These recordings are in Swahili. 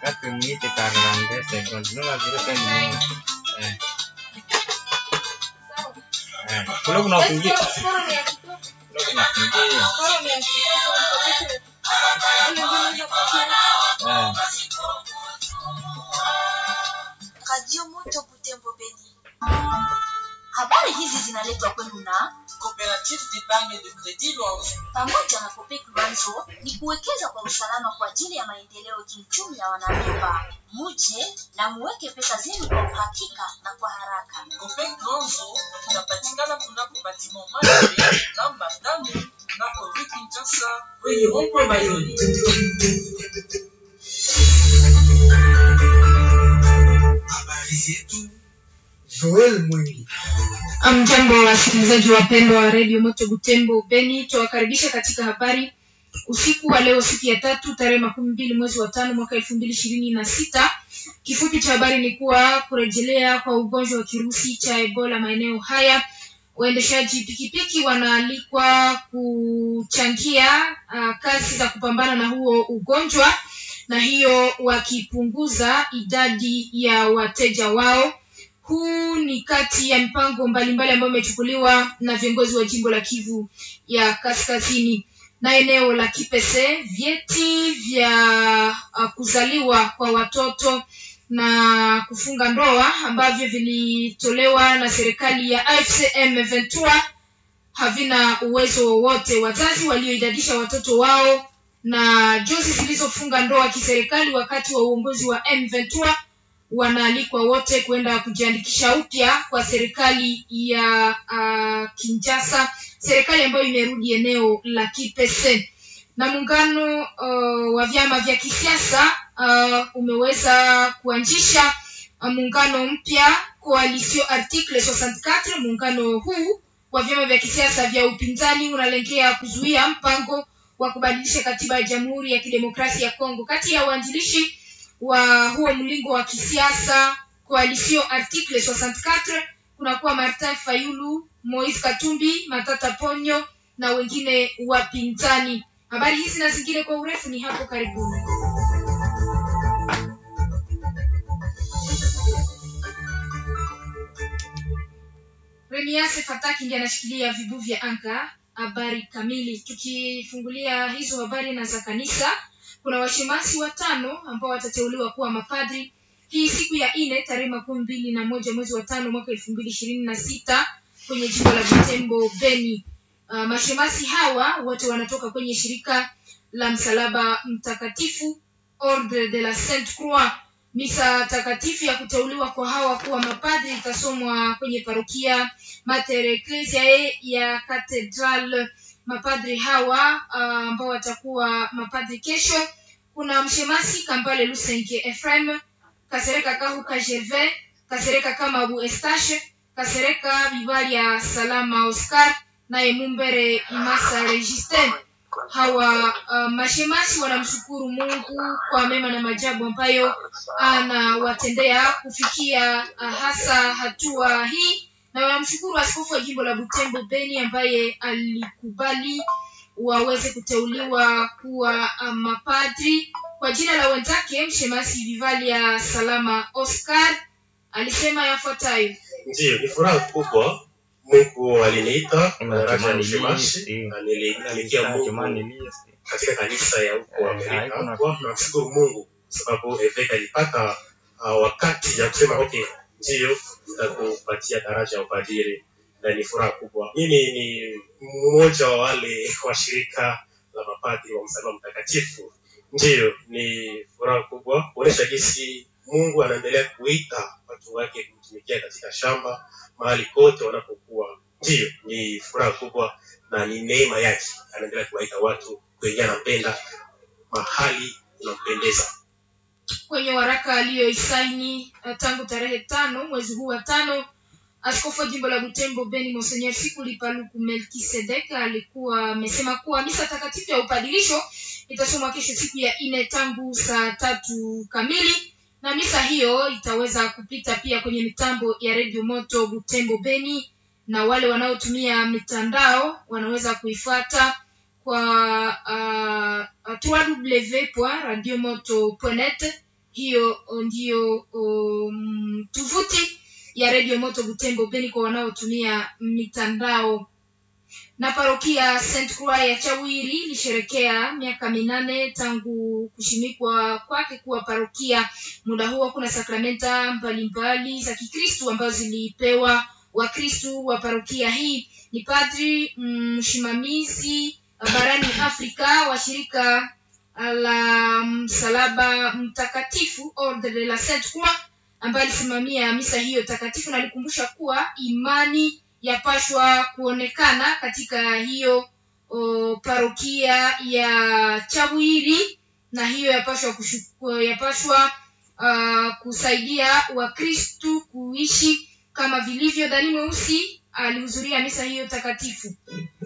4 minutes 42 secondes. Nous la durée 5 minutes. Eh. Eh. Kule kuna kuingia. Kule kuna kuingia. Eh. Radio Moto Butembo Beni. Habari hizi zinaletwa kwenu na Coopérative d'épargne de crédit Luanzo. pamoja na Kopek Luanzo ni kuwekeza kwa usalama kwa ajili ya maendeleo kiuchumi ya wanamemba. Muje na muweke pesa zenu kwa uhakika na kwa haraka. Copec Luanzo inapatikana kunako batiment Mali namba tano kunako rue Kinshasa kwenye rond-point Bayoni. habari zetu joel mwingi Mjambo wa wasikilizaji wapendwa wa redio Moto Butembo Beni, tuwakaribisha katika habari usiku wa leo, siku ya tatu, tarehe makumi mbili mwezi wa tano mwaka elfu mbili ishirini na sita. Kifupi cha habari ni kuwa kurejelea kwa ugonjwa wa kirusi cha Ebola maeneo haya, waendeshaji pikipiki wanaalikwa kuchangia uh, kazi za kupambana na huo ugonjwa, na hiyo wakipunguza idadi ya wateja wao. Huu ni kati ya mipango mbalimbali ambayo imechukuliwa na viongozi wa jimbo la Kivu ya Kaskazini na eneo la Kipese. Vyeti vya uh, kuzaliwa kwa watoto na kufunga ndoa ambavyo vilitolewa na serikali ya AFC M23 havina uwezo wowote. Wazazi walioidadisha watoto wao na jozi zilizofunga ndoa kiserikali wakati wa uongozi wa M23 wanaalikwa wote kwenda kujiandikisha upya kwa serikali ya uh, Kinshasa, serikali ambayo imerudi eneo la Kipese. Na muungano uh, wa vyama vya kisiasa uh, umeweza kuanzisha uh, muungano mpya Coalition Article 64. Muungano huu wa vyama vya kisiasa vya upinzani unalengea kuzuia mpango wa kubadilisha katiba ya Jamhuri ya Kidemokrasia ya Kongo. Kati ya waanzilishi wa huo mlingo wa kisiasa Coalition Article 64 kunakuwa Martin Fayulu, Moise Katumbi, Matata Ponyo na wengine wapinzani. Habari hizi na zingine kwa urefu ni hapo karibuni. Reniase Fataki ndiye anashikilia vibu vya anga. Habari kamili, tukifungulia hizo habari na za kanisa kuna washemasi watano ambao watateuliwa kuwa mapadri hii siku ya nne tarehe makumi mbili na moja mwezi wa tano mwaka elfu mbili ishirini na sita kwenye jimbo la Butembo Beni. Uh, mashemasi hawa wote wanatoka kwenye shirika la msalaba mtakatifu Ordre de la Sainte Croix. Misa takatifu ya kuteuliwa kwa hawa kuwa mapadri itasomwa kwenye parokia Mater Ecclesiae ya Cathedral mapadri hawa ambao uh, watakuwa mapadri kesho. Kuna mshemasi Kambale Lusenke Ephraim, Kasereka Kahuka Gervais, Kasereka Kamabu Estache, Kasereka Bibalia Salama Oscar naye Mumbere Imasa Registin. Hawa uh, mashemasi wanamshukuru Mungu kwa mema na majabu ambayo anawatendea kufikia uh, hasa hatua hii na wanamshukuru askofu wa jimbo la Butembo Beni ambaye alikubali waweze kuteuliwa kuwa uh, mapadri kwa jina la wenzake. Mshemasi Vivalia Salama Oscar alisema yafuatayo: Ndiyo, ni furaha kubwa. Mungu aliniita Kuna daraja ya Kimani ushemasi List. na niliingia Mungu Kimani List. katika kanisa ya huko Eh, Amerika. haikuna- Kwa tunamshukuru Mungu sababu Eveka alipata uh, wakati ya kusema okay, ndiyo nitakupatia daraja ya upadiri, na ni furaha kubwa. Mimi ni mmoja wa wale wa shirika la mapadri wa msalaba mtakatifu. Ndiyo, ni furaha kubwa kuonesha jinsi Mungu anaendelea kuita watu wake kumtumikia katika shamba mahali kote wanapokuwa. Ndiyo, ni furaha kubwa na ni neema yake, anaendelea kuwaita watu kwenye anapenda mahali unampendeza. kwenye waraka aliyoisaini uh, tangu tarehe tano mwezi huu wa tano askofu wa jimbo la butembo beni monsenyer sikuli paluku melkisedek alikuwa amesema kuwa misa takatifu ya upadilisho itasomwa kesho siku ya nne tangu saa tatu kamili na misa hiyo itaweza kupita pia kwenye mitambo ya redio moto butembo beni na wale wanaotumia mitandao wanaweza kuifuata kwa uh, www.radiomoto.net hiyo ndiyo um, tovuti ya redio moto butembo beni kwa wanaotumia mitandao na parokia St. Croix ya Chawiri ilisherekea miaka minane tangu kushimikwa kwake kuwa parokia. Muda huo kuna sakramenta mbalimbali za Kikristu ambazo zilipewa Wakristu wa parokia hii. Ni padri msimamizi barani Afrika wa shirika la msalaba mtakatifu Ordre de la Sainte Croix ambaye alisimamia misa hiyo takatifu na alikumbusha kuwa imani yapashwa kuonekana katika hiyo o, parokia ya Chawiri na hiyo yapashwa kushu, yapashwa uh, kusaidia Wakristu kuishi kama vilivyo. Dani Mweusi alihudhuria misa hiyo takatifu.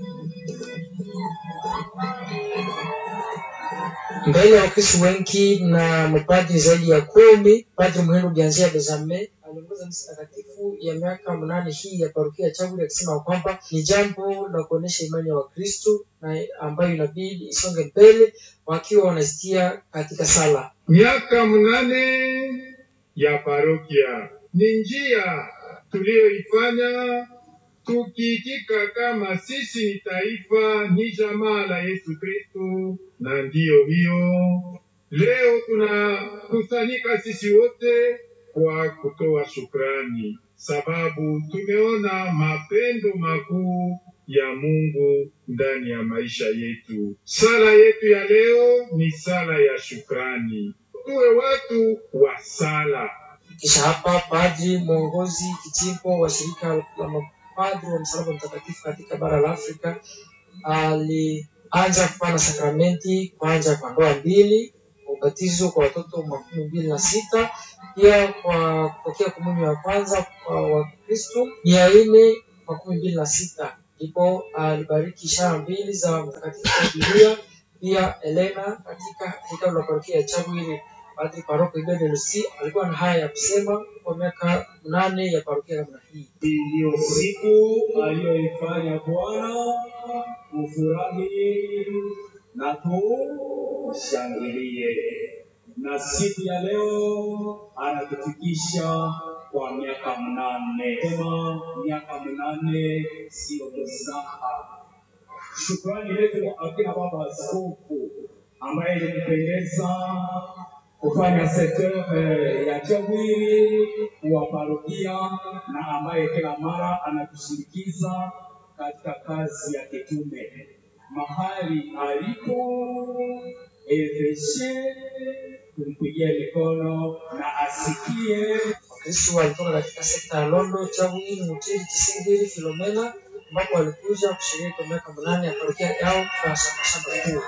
mbele ya wakristo wengi na mapadri zaidi ya kumi padri muhindo bianzia bezame aliongoza misa takatifu ya miaka mnane hii ya parokia ya chaguli akisema kwamba ni jambo la kuonyesha imani ya wakristo na ambayo inabidi isonge mbele wakiwa wanazitia katika sala miaka mnane ya parokia ni njia tuliyoifanya tukiitika kama sisi ni taifa ni jamaa la Yesu Kristo, na ndiyo hiyo leo tunakusanyika sisi wote kwa kutoa shukrani, sababu tumeona mapendo makuu ya Mungu ndani ya maisha yetu. Sala yetu ya leo ni sala ya shukrani, tuwe watu wa sala. kisha hapa padri mwongozi kijimbo wa shirika la mapadri wa msalaba mtakatifu katika bara la Afrika alianza kupana sakramenti kwanza kwa ndoa mbili, ubatizo kwa watoto makumi mbili na sita, pia kwa kupokea komunyo ya kwanza kwa Wakristo mia nne makumi mbili na sita. Ndipo alibariki ishara mbili za mtakatifu wa Biblia, pia Elena katika hekalu la parokia ya Chagwiri. Padri paroko Ibede Lusi alikuwa na haya ya kusema kwa miaka nane ya parokia namna hii. Hii ndiyo siku aliyoifanya Bwana, tufurahi na tushangilie. Na siku ya leo anatufikisha kwa miaka mnane. Sema miaka mnane siyo mzaha. Shukrani letu kwa akina baba askofu ambaye ilimpendeza kufanya sekta eh, ya Chawiri wa parokia na ambaye kila mara anatushirikiza katika kazi ya kitume mahali alipo eveshe kumpigia mikono na asikie Wakristo walitoka katika sekta ya Londo, Chagwiri, Mutiri, Kisingiri, Filomena ambapo walikuja kushiriki kwa miaka minane ya parokia yao kwa shamba kuu.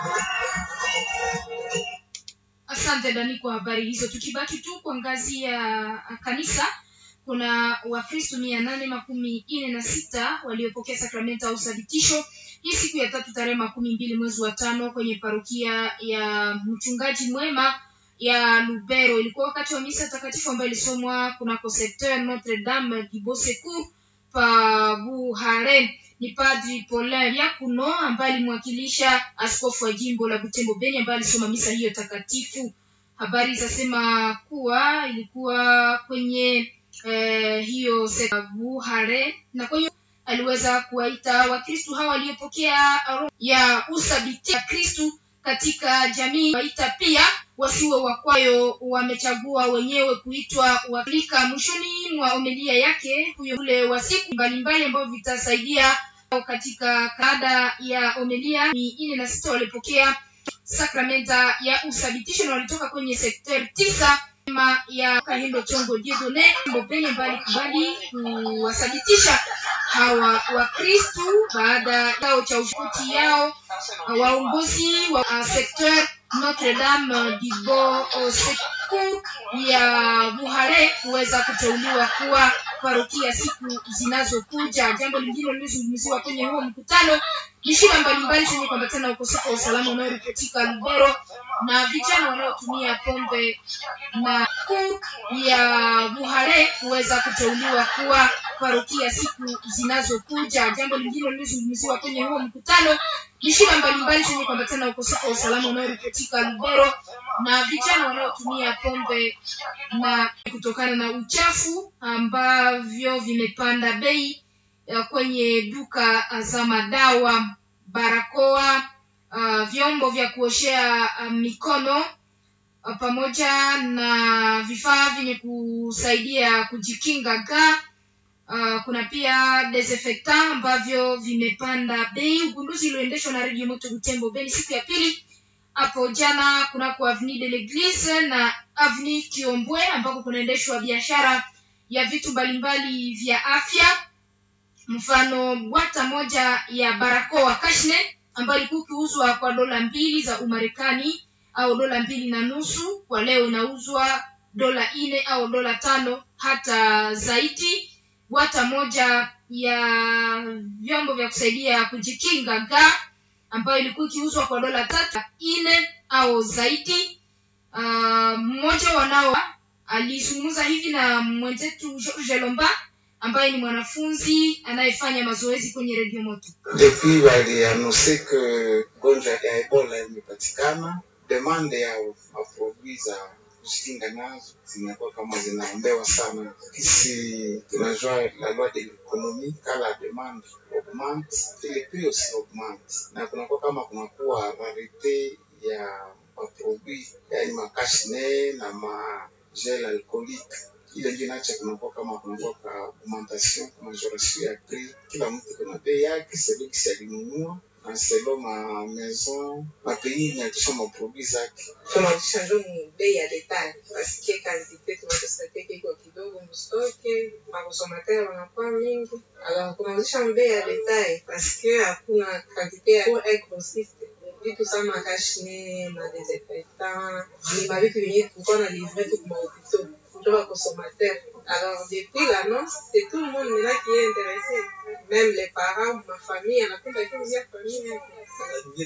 Asante Dani kwa habari hizo. Tukibaki tu kwa ngazi ya kanisa, kuna Wakristo mia nane makumi nne na sita waliopokea sakramenta au uthabitisho hii siku ya tatu tarehe makumi mbili mwezi wa tano kwenye parokia ya mchungaji mwema ya Lubero. Ilikuwa wakati wa misa takatifu ambayo ilisomwa kunako secteur Notre Dame du Beau Secours pa Buhare. Ni Padri Paulin Yakuno ambaye alimwakilisha askofu wa jimbo la Butembo Beni ambaye alisoma misa hiyo takatifu. Habari zasema kuwa ilikuwa kwenye eh, hiyo sekta Buhare na kwa hiyo aliweza kuwaita Wakristu hawa waliopokea roho ya uthabiti ya Kristu katika jamii, waita pia wasiwe wakwayo wamechagua wenyewe kuitwa Waafrika. Mwishoni mwa omelia yake huyo ule wa siku mbalimbali ambavyo vitasaidia katika kada ya omelia ni nne na sita walipokea sakramenta ya uthabitisho na walitoka kwenye sekter tisa ma ya Kahindo Chongo Diedone Mbopeni ambaye alikubali kuwathabitisha hawa Wakristu baada yao cha ushuti yao waongozi wa uh, sekter Notre Dame du Beau Secours ya Buhare kuweza kuteuliwa kuwa parokia siku zinazokuja. Jambo lingine lilizungumziwa kwenye huo mkutano ni shida mbalimbali zenye kuambatana na ukosefu wa usalama unaoripotika Lubero na vijana wanaotumia pombe na kuu ya Buhare kuweza kuteuliwa kuwa parokia siku zinazokuja. Jambo lingine lilizungumziwa kwenye huo mkutano ni shida mbalimbali zenye kuambatana na ukosefu wa usalama unaoripotika Lubero na vijana wanaotumia pombe na kutokana na uchafu ambavyo vimepanda bei uh, kwenye duka za madawa, barakoa, uh, vyombo vya kuoshea uh, mikono uh, pamoja na vifaa vyenye kusaidia kujikinga ga Uh, kuna pia desinfectant ambavyo vimepanda bei. Ugunduzi ulioendeshwa na redio Moto Butembo Beni siku ya pili hapo jana kunako Avenue de l'Eglise na Avenue Kiombwe ambako kunaendeshwa biashara ya vitu mbalimbali vya afya, mfano bwata moja ya barakoa Kashnet ambayo ilikuwa ikiuzwa kwa dola mbili za Umarekani au dola mbili na nusu, kwa leo inauzwa dola nne au dola tano hata zaidi bwata moja ya vyombo vya kusaidia kujikinga ga ambayo ilikuwa ikiuzwa kwa dola tatu nne au zaidi. Uh, mmoja wanao alizungumza hivi na mwenzetu George Lomba ambaye ni mwanafunzi anayefanya mazoezi kwenye redio moto. Depuis walianonse que gonjwa ya Ebola imepatikana, demande ya maproduit za kujikinga nazo zinakuwa kama zinaombewa sana. Kisi tunajua la loi de l'économie quand la demande augmente et le prix aussi augmente, na kunakuwa kama kunakuwa rarite ya maproduit yani makashne na magel alcoolique ile ndio inacha kunakuwa kama kunakuwa ka augmentation majoration ya prix. Kila mtu kuna bei yake selon kisi alinunua na selon ma maison ma pays inatisha maproduit zake tunarudisha njo mu bei ya detail paske kantite tunatosateke iko kidogo mustoke makonsomateur wanakuwa mingi alors tunarudisha mu bei ya detail paske hakuna kantite ya pour un grossiste vitu sa makashne madesinfectant ni mavitu vyenye tulikuwa na livre tu kumahopitau njo bakonsomateur alors depuis l'annonce c'est tout le monde maintenant qui est intéressé même les parents ma famille anapenda kiuzia famille yake